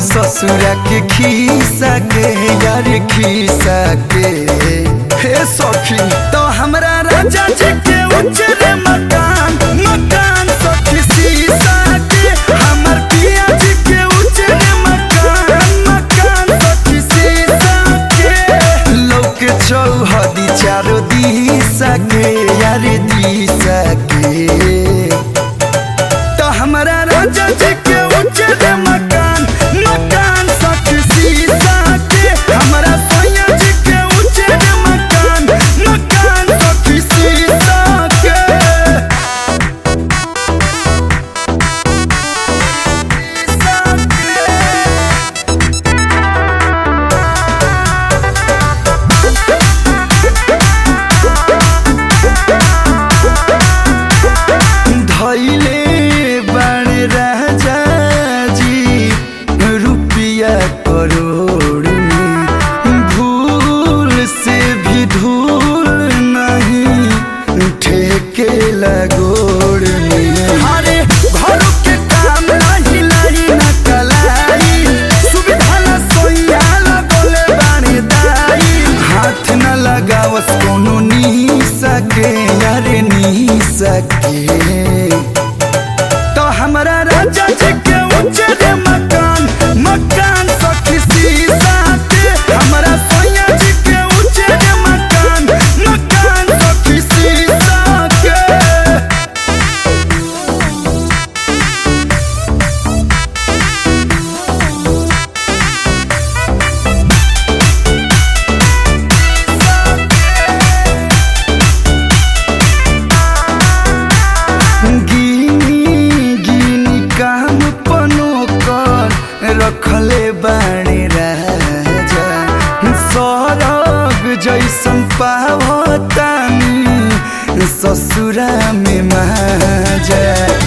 ससुरा के खीसा के यार खीसा के हे सखी तो हमरा राजा जी के उजरे मकान मकान सखी सीसा के हमर पिया जी के उजरे मकान मकान सखी सीसा के लोक चौहदी चारो दिशा के यार दिशा के तो हमरा राजा जी के उजर मकान मकान सख सीसा के हमरा सैया जी के उजर मकान मकान सख सीसा के धैले बड़ राजा जी रुपया करोड़ में भूल से भी धूल नहीं ठेके लगोड़ में अरे घरों के काम नहीं लाई न कलाई सुविधा न सोया लगोले बानी दाई हाथ न लगावस कोनो नी सके यारे नी सके तो हमरा राजा जी के उजर मकान मकान सखी सीसा के हमरा सैया जी के उजर मकान मकान सखी सीसा के गिनी गिनी काम पनो कर रखले बाणे राजा सरग जैसन पावतानी ससुरा में माजा